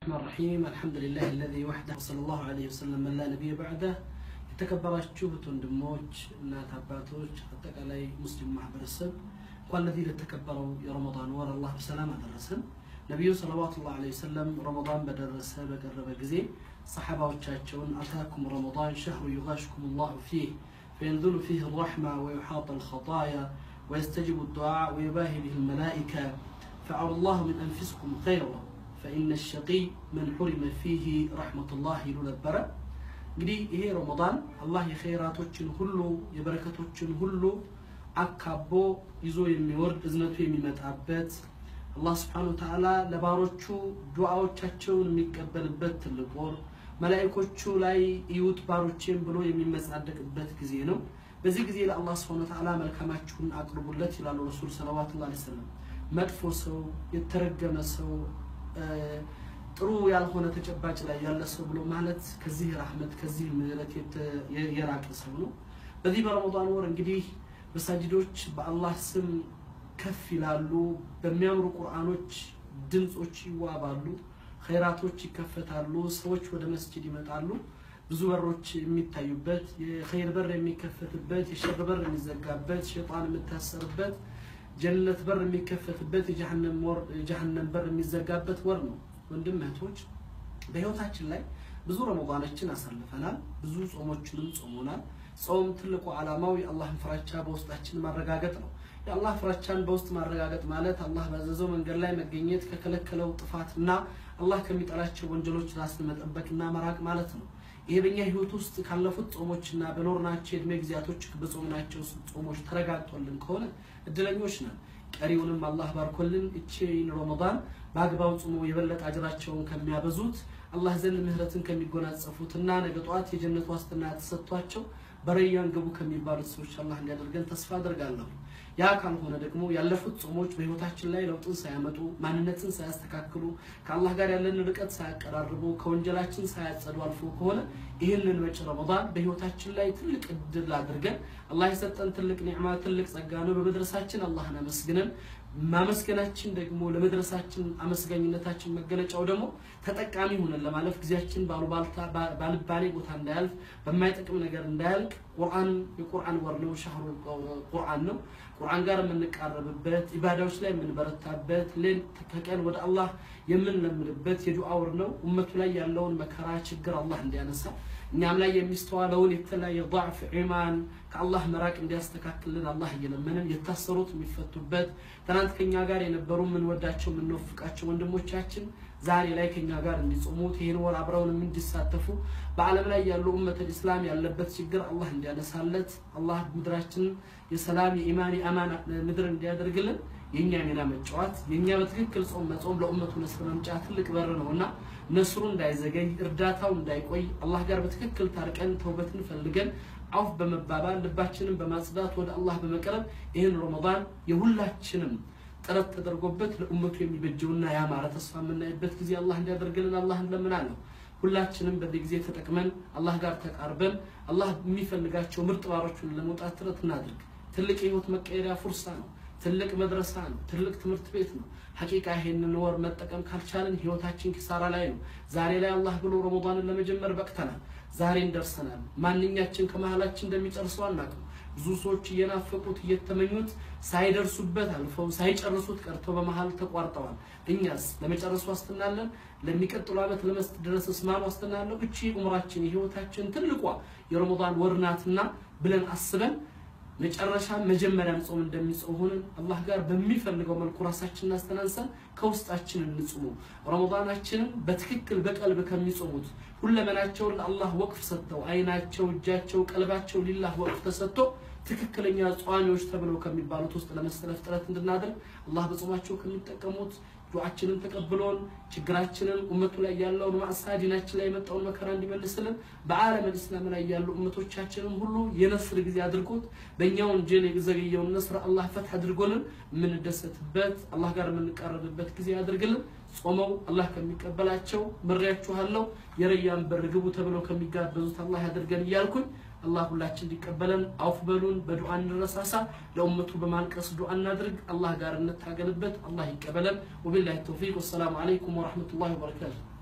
الرحمن الرحيم الحمد لله الذي وحده وصلى الله عليه وسلم من لا نبي بعده የተከበራችሁ ወንድሞች እናት አባቶች አጠቃላይ ሙስሊም ማህበረሰብ እንኳን ለዚህ ለተከበረው የረመዳን ወር አላህ በሰላም አደረሰን ነቢዩ ሰለዋቱ ላ ለ ወሰለም ረመዳን በደረሰ በቀረበ ጊዜ ሰሓባዎቻቸውን አታኩም ረመዳን ሸህሩ ዩጋሽኩም ላሁ ፊህ فينزل فيه الرحمة ويحاط الخطايا ويستجب الدعاء ويباهي به الملائكة فعل الله من أنفسكم خيرا فإن الشقي من حرم فيه رحمة الله يلو ነበረ እንግዲህ ይሄ ረመዳን አላህ የኸይራቶችን ሁሉ የበረከቶችን ሁሉ አካቦ ይዞ የሚወርድ እዝነቱ የሚመጣበት አላህ ስብሓነ ወተዓላ ለባሮቹ ዱዓዎቻቸውን የሚቀበልበት ትልቅ ወር መላኢኮቹ ላይ እዩት ባሮቼን ብሎ የሚመጻደቅበት ጊዜ ነው። በዚህ ጊዜ ለአላህ ስብሐነ ወተዓላ መልካማችሁን አቅርቡለት ይላሉ ረሱል ሰለዋቱላሂ ዐለይሂ ወሰለም። መጥፎ ሰው፣ የተረገመ ሰው፣ ጥሩ ያልሆነ ተጨባጭ ላይ ያለ ሰው ብሎ ማለት ከዚህ ረህመት ከዚህ ምህረት የራቀ ሰው ነው። በዚህ በረመዳን ወር እንግዲህ መሳጅዶች በአላህ ስም ከፍ ይላሉ። በሚያምሩ ቁርአኖች ድምጾች ይዋባሉ። ኸይራቶች ይከፈታሉ። ሰዎች ወደ መስጂድ ይመጣሉ። ብዙ በሮች የሚታዩበት የኸይር በር የሚከፈትበት የሸር በር የሚዘጋበት ሸይጣን የምታሰርበት ጀነት በር የሚከፈትበት የጀሃነም በር የሚዘጋበት ወር ነው። ወንድም እህቶች በህይወታችን ላይ ብዙ ረመዳኖችን አሳልፈናል። ብዙ ጾሞችንም ጾሞናል። ጾም ትልቁ ዓላማው የአላህን ፍራቻ በውስጣችን ማረጋገጥ ነው። የአላህ ፍራቻን በውስጥ ማረጋገጥ ማለት አላህ ባዘዘው መንገድ ላይ መገኘት፣ ከከለከለው ጥፋትና አላህ ከሚጠላቸው ወንጀሎች ራስን መጠበቅና መራቅ ማለት ነው። ይሄ በእኛ ህይወት ውስጥ ካለፉት ጾሞችና በኖርናቸው የእድሜ ጊዜያቶች በጾምናቸው ጾሞች ተረጋግጦልን ከሆነ እድለኞች ነን። ቀሪውንም አላህ ባርኮልን እቺን ረመዳን በአግባቡ ጾሞ የበለጠ አጅራቸውን ከሚያበዙት አላህ ዘንድ ምህረትን ከሚጎናጸፉትና ነገ ጠዋት የጀነት ዋስትና ተሰጥቷቸው በረያን ግቡ ከሚባሉት ሰዎች አላህ እንዲያደርገን ተስፋ አድርጋለሁ። ያ ካልሆነ ደግሞ ያለፉት ጾሞች በህይወታችን ላይ ለውጥን ሳያመጡ ማንነትን ሳያስተካክሉ ከአላህ ጋር ያለን ርቀት ሳያቀራርቡ ከወንጀላችን ሳያጸዱ አልፎ ከሆነ ይህንን መጪ ረመዳን በህይወታችን ላይ ትልቅ እድል አድርገን አላህ የሰጠን ትልቅ ኒዕማ ትልቅ ጸጋ ነው። በመድረሳችን አላህን አመስግነን ማመስገናችን ደግሞ ለመድረሳችን አመስጋኝነታችን መገለጫው ደግሞ ተጠቃሚ ሆነን ለማለፍ ጊዜያችን ባሉባልታ ባልባሌ ቦታ እንዳያልፍ በማይጠቅም ነገር እንዳያልቅ ቁርአን የቁርአን ወር ነው። ሻህሩ ቁርአን ነው። ቁርአን ጋር የምንቃረብበት ኢባዳዎች ላይ የምንበረታበት ሌሊት ከቀን ወደ አላህ የምንለምድበት የዱዓ ወር ነው። ኡመቱ ላይ ያለውን መከራ ችግር አላህ እንዲያነሳ እኛም ላይ የሚስተዋለውን የተለያየ ضعፍ ኢማን ከአላህ መራቅ እንዲያስተካክልን አላህ እየለመንን የታሰሩት የሚፈቱበት ትናንት ከኛ ጋር የነበሩ የምንወዳቸው የምንወፍቃቸው ወንድሞቻችን ዛሬ ላይ ከኛ ጋር እንዲጾሙት ይህን ወር አብረውንም እንዲሳተፉ በዓለም ላይ ያሉ ኡመተል ኢስላም ያለበት ችግር አላህ እንዲያነሳለት አላህ ምድራችንን የሰላም የኢማን የአማን ምድር እንዲያደርግልን የእኛ ሚና መጫወት የእኛ በትክክል ጾም መጾም ለኡመቱ ነስር መምጫ ትልቅ በር ነው እና ነስሩ እንዳይዘገይ እርዳታው እንዳይቆይ አላህ ጋር በትክክል ታርቀን ተውበትን ፈልገን አውፍ በመባባል ልባችንን በማጽዳት ወደ አላህ በመቅረብ ይህን ረመዳን የሁላችንም ጥረት ተደርጎበት ለኡመቱ የሚበጀውና ያማረ ተስፋ የምናይበት ጊዜ አላህ እንዲያደርግልን አላህ እንለምናለሁ። ሁላችንም በዚህ ጊዜ ተጠቅመን አላህ ጋር ተቃርበን አላህ የሚፈልጋቸው ምርጥ ባሮቹን ለመውጣት ጥረት እናድርግ። ትልቅ የህይወት መቀየሪያ ፉርሳ ነው። ትልቅ መድረሳ ነው። ትልቅ ትምህርት ቤት ነው። ሐቂቃ ይሄንን ወር መጠቀም ካልቻልን ህይወታችን ኪሳራ ላይ ነው። ዛሬ ላይ አላህ ብሎ ረመዳንን ለመጀመር በቅተናል። ዛሬን ደርሰናል። ማንኛችን ከመሀላችን እንደሚጨርሰው አናውቅም። ብዙ ሰዎች እየናፈቁት እየተመኙት ሳይደርሱበት አልፈው ሳይጨርሱት ቀርተው በመሀል ተቋርጠዋል። እኛስ ለመጨረሱ ዋስትና አለን? ለሚቀጥሉ ዓመት ለመስት ድረስ እስማን ዋስትና አለው? እቺ ዑምራችን የህይወታችን ትልቋ የረመዳን ወር ናትና ብለን አስበን መጨረሻ መጀመሪያም ጾም እንደሚጾም ሆነን አላህ ጋር በሚፈልገው መልኩ ራሳችንን አስተናንሰን ከውስጣችን እንጹሙ። ረመዳናችንን በትክክል በቀልብ ከሚጾሙት ሁለመናቸውን ለአላህ ወቅፍ ሰጥተው አይናቸው፣ እጃቸው፣ ቀልባቸው ሊላህ ወቅፍ ተሰጥቶ ትክክለኛ ጿሚዎች ተብለው ከሚባሉት ውስጥ ለመሰለፍ ጥረት እንድናደርግ አላህ በጾማቸው ከሚጠቀሙት ዱዓችንን ተቀብሎን ችግራችንን ኡመቱ ላይ ያለውን ማዕሳ ዲናችን ላይ የመጣውን መከራ እንዲመልስልን በዓለም እስላም ላይ ያሉ ኡመቶቻችንን ሁሉ የነስር ጊዜ አድርጎት በእኛ ወንጀል የዘገየውን ነስር አላህ ፈትህ አድርጎልን የምንደሰትበት አላህ ጋር የምንቃረብበት ጊዜ አድርግልን። ጾመው አላህ ከሚቀበላቸው ምሬያችኋለሁ የረያን በር ግቡ ተብለው ከሚጋበዙት አላህ ያደርገን እያልኩኝ አላህ ሁላችን እንዲቀበለን አውፍ በሉን። በዱዓ እንረሳሳ። ለኡመቱ በማልቀስ ዱዓ እናድርግ። አላህ ጋር እንታገልበት። አላህ ይቀበለን። ወቢላሂ ተውፊቅ። ወሰላሙ አለይኩም ወረሕመቱላሂ ወበረካቱ